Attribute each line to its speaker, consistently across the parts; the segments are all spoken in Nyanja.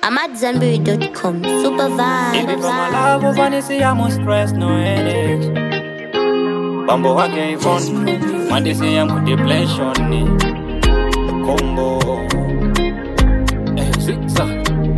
Speaker 1: I'm at Zenberry.com. Super
Speaker 2: Baby,
Speaker 1: vibe.
Speaker 2: from my love over the sea, I'm stress, no headaches. Bambo wake Yvonne, mandisi yangu depression ni combo. Eh, zigzag.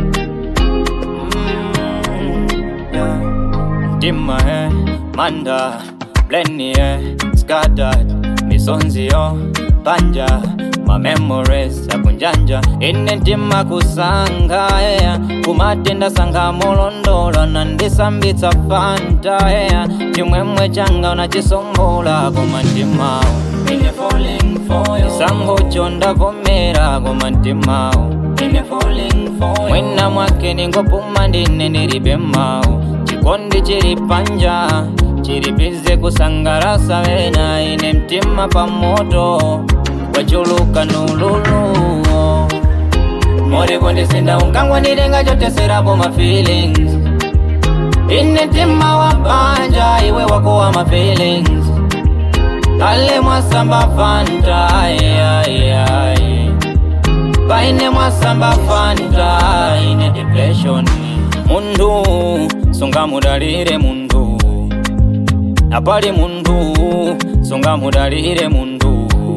Speaker 2: Mm, yeah. Dimma eh, manda, blenny eh, scattered, misonzi yo, panja, my memories akunjanja ine ntima kusanga yeah. kumatenda sanga molondola nandisambitsa fanta yeah. chimwemwe changa unachisombola koma ntimawo ine falling for you isango chondavomera koma ntimawo ine falling for you mwina mwake ningopuma ndine ndilibe mawu chikondi chili panja chilipize kusangalasa wena ine mtima pamoto wachuluka nululu moripo ndisinda unkangwa ndilenga choteserapo ma feelings ine mtima wa panja iwe wako wa ma feelings kale mwasamba fanta ai, ai, ai. paine mwasamba fanta ine depression mundu sunga mudalire mundu apali mundu sunga mudalire mundu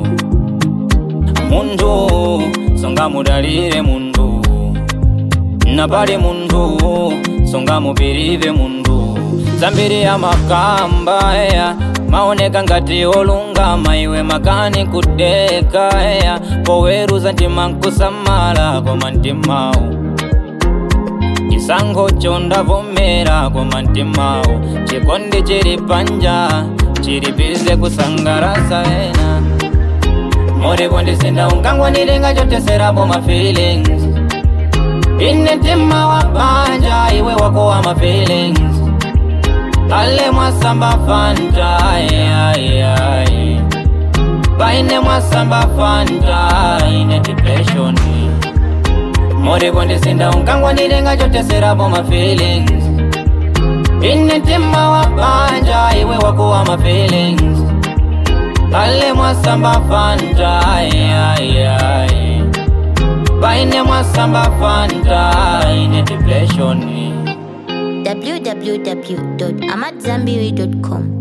Speaker 2: mundu songa mudalire mundu napali mundu songa mupirive mundu zambiri ya makamba eya maoneka ngati olungama iwe makani kudeka eya poweruza ntima nkusamala koma ntimawu chisankho chondavomera koma ntimawu chikondi chili panja chilipize kusangalasa ena moripo ndisinda unkangwa ndilenga choteserapo ma feelings ine mtima wa panja iwe wako wa ma feelings kale mwasamba fanta ai, ai, ai. paine mwasamba fanta ine depression moripo ndisinda unkangwa ndilenga choteserapo ma feelings ine mtima wa panja iwe wako wa ma feelings kale mwasamba fanta ai, ai, ai. paine mwasamba fanta ine depression
Speaker 1: www.amatzambiri.com.